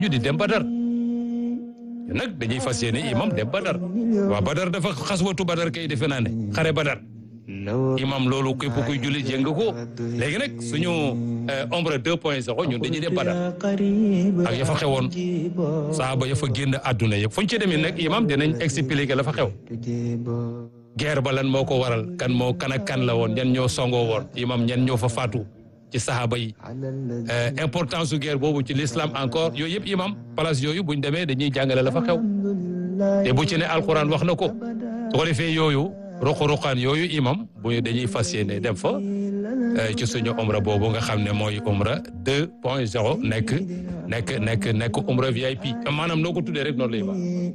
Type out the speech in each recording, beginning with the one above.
ñu di dem Badar nag dañuy fas yéene imam dem Badar waa Badar dafa xaswatu Badar kay defe naa ne xare Badar imam loolu képp kuy jullit yëng ko léegi nag suñu ombre deux point zéro ñun dañuy dem Badar ak ya fa xewoon saaba ya fa génn àdduna yëpp fu ñu ci demee nag imam dinañ expliquer la fa xew guerre ba lan moo ko waral kan moo kan ak kan la woon ñan ñoo songoo woon imam ñan ñoo fa faatu ci saxaaba yi importance su guerre boobu ci l'islam encore yooyu yëpp imam place yooyu buñ demee dañuy jàngale la fa xew te bu ci ne alquran wax na ko su ko defee yooyu ruq-ruqaan yooyu imam bu dañuy fas yéene dem fa ci suñu umra boobu nga xam ne mooy umra deux point zéro nekk nekk nekk nekk umra VIP maanaam noo ko tuddee rek noonu lay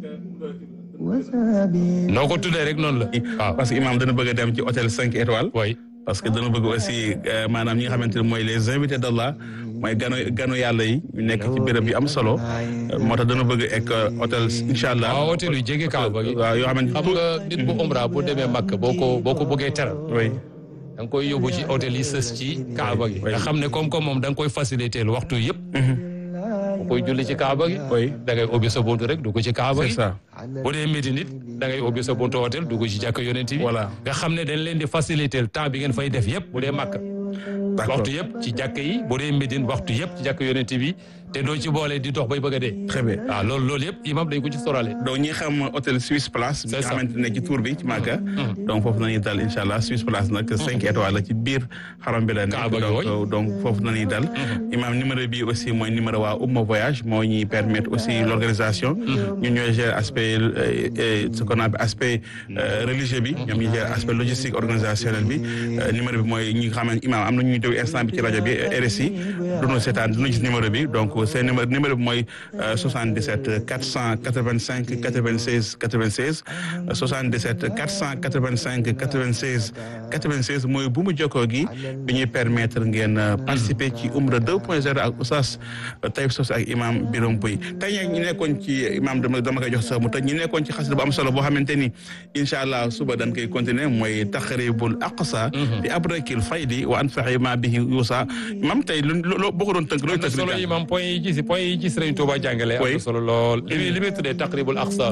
baax noo ko tuddee rek noonu la waaw parce que imam dana bëgg a dem ci hôtel cinq étoiles oui parce que dana bëgg aussi maanaam ñi nga xamante ne mooy les invités d'Allah mooy gano gano yàlla yi ñu nekk ci béréb yu am solo moo tax dana bëgg ek hôtel incha allah. waaw hôtel yu jege Kaaba gi. waaw yoo xamante xam nga nit bu umra bu demee Makka boo ko boo ko bëggee teral. oui da nga koy yóbbu ci hôtel yi sës ci Kaaba gi. nga xam ne comme comme moom da nga koy faciliter waxtu yëpp. boo koy julli ci Kaaba gi. oui da ngay ubbi sa buntu rek dugg ci Kaaba gi. c'est ça. bu dee Médine nit da ngay ubbi sa buntu hôtel dugg ci jàkka yonent bi. Voilà. nga xam ne dañ leen di faciliter temps bi ngeen fay def yëpp bu dee Makka. d'accord waxtu yëpp ci jàkka yi bu dee Médine waxtu yëpp ci jàkka yonent bi te doo ci boole di dox bay bëgg a dee. très bien. waaw loolu loolu yëpp imam dañ ko ci sorale. donc ñi xam hôtel Suisse Place. bi C'est nga ça. xamante ne ci tour bi ci Màkka. donc foofu nañuy dal incha allah Suisse Place nag cinq étoiles la ci biir xaram bi la nekk. Kaaba gi, donc oui. donc foofu nañuy dal. imam numéro bi aussi mooy numéro waa Umma Voyage moo ñuy permettre aussi l'organisation. ñun ñooy gérer aspect euh, euh, ce qu'on appelle aspect euh, religieux bi. ñoom ñu gérer aspect logistique organisationnel bi. Euh, numéro bi mooy ñi nga xam ne imam am na ñuy déglu instant bi ci rajo bi RSI. duñu seetaan duñu gis numéro bi donc seen numéro numéro bi mooy euh, 77 485 96 96 euh, 77 485 96 96 mooy bu mu jokkoo gi bi ñuy permettre ngeen euh, participer ci Umra 2.0 ak Oustaz Taïb Socé ak imam Birom Pouy tey nag ñu nekkoon ci imam dama dama koy jox sax mu tëj ñu nekkoon ci xasida bu am solo boo xamante ni incha allah suba dañ koy continuer mooy taqribul aqsa fi abrakil faydi wa anfaxi ma bihi yuusa imam tey lu lu boo ko doon tënk looy am na tënk solo li imam point yi ci point yi ci Sëriñ Tuuba jàngale am Oui. na solo lool li muy li muy tuddee taqribul aqsa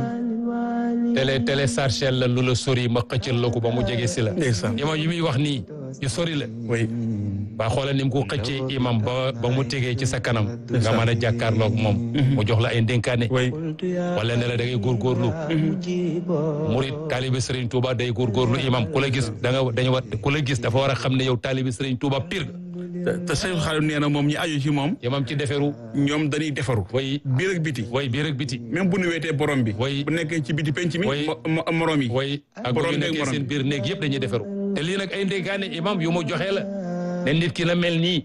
télé télé sarchel la lu la sori ma xëccal la ko ba mu jege si la ndeysaan imam yi muy wax nii yu sori la oui waa xoolal ni mu ko xëccee imam ba ba mu tegee ci sa kanam nga mën a jàkkaarloog moom mu jox la ay ndénkaane oui wala ne la da ngay góorgóorlu murit taalibi Sëriñ Tuuba day góorgóorlu imam ku la gis da nga dañu war ku la gis dafa war a xam ne yow taalibi Sëriñ Tuuba pire te te Seydou Xaalim nee na moom ñi aju ci moom imam ci deferu ñoom dañuy defaru way biir ak biti way biir ak biti même bu nu weetee borom bi Oui. bu nekkee ci biti penc mi Oui. mo- mo- morom yi way ak bu borom ñu beeg nekkee morom seen bi. biir néeg yëpp dañuy deferu te lii nag ay ndénkaane imam yu mu joxe la ne nit ki na mel nii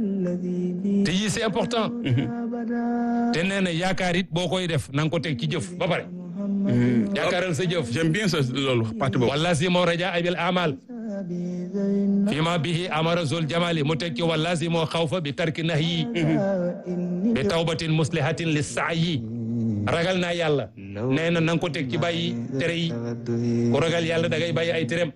te yii c'est important te nee na yaakaar it boo koy def na nga ko teg ci jëf ba pare yaakaaral sa jëf j'aime bien ça loolu parti boobu wala si moo raja abil amal fi ma bihi amara zul jamali mu teg ci wala si moo xawfa bi tarki nahyi bi tawbatin muslihatin li saayi ragal naa yàlla nee na na nga ko teg ci bàyyi tere yi ku ragal yàlla da ngay bàyyi ay terem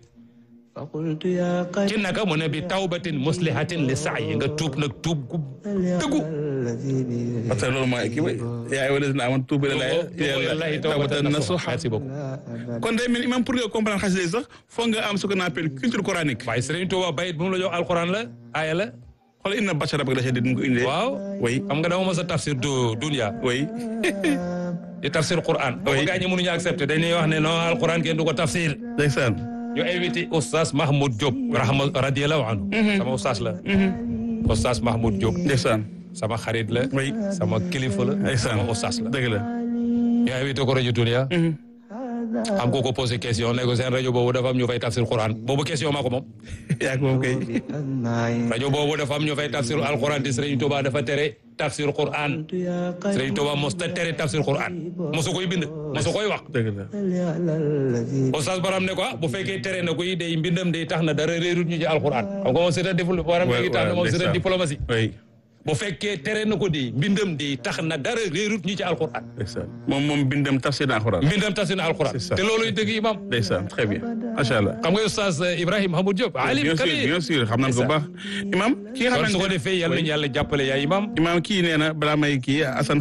ci naka mu ne bi tawbatin muslihatin li saayi nga tuub nag tuub gu dëggu parce que loolu mooy kii way yaa ayyuhal lazina aamanu tuubu ilallaahi tawbatan nasuha merci beaucoup kon day mel ni même pour nga comprendre xasida yi sax foog nga am ce qu'on appelle culture coranique waaye Sëriñ Tuuba bayit bu mu la jox alquran la aaya la xoolal inna batsha rabbika la shadiid mu ko indee waaw oui xam nga dama mos a tafsir du dunya oui di tafsir Qur'an. boo ko Oui. gaañee mënuñu accepté dañuy wax ne non alquran kenn du ko tafsir. ndeysaan ñu invité oustaz Mahmoud Diop. rahma radiyallahu anhu. sama oustaz la. oustaz Mahmoud Diop. ndeysaan sama xarit la. oui sama kilifa la. ndeysaan sama oustaz la. dëgg la ñu invité ko rajo Dunia. am ko ko posé question ne ko seen rajo boobu dafa am ñu fay tafsir Qur'an boobu question maa ko moom. yaa ko moom kay rajo boobu dafa am ñu fay tafsir alquran te Serigne Touba dafa tere tafsir Qur'an. Serigne Touba mos ta tere tafsir Qur'an. mosu koy bind mosu koy wax. dëgg la Oustaz Baram ne ko ah bu fekkee tere na koy day mbindam day tax na dara réerut ñu ci alquran xam nga moom c'est un développement waram Ouais, léegi tax na ouais, moom c'est un ndeysaan. diplomatie oui bu fekkee tere na ko di mbindam di tax na dara réerut ñi ci alquran ndeysaan moom moom bindam tafsir na alxuraan mbindam tas na alquran C'est ça. te looluy dëgg imam ndeysaan très bien macha allah xam nga oustaz Ibrahima Hamoud Diop alim bien sûr kabir bien sûr xam nañ ko bu baax imam ki nga kon su ko xamante defee yàlla nañu yàlla jàppale yaa imam imam kii nee na balaa may kii Assane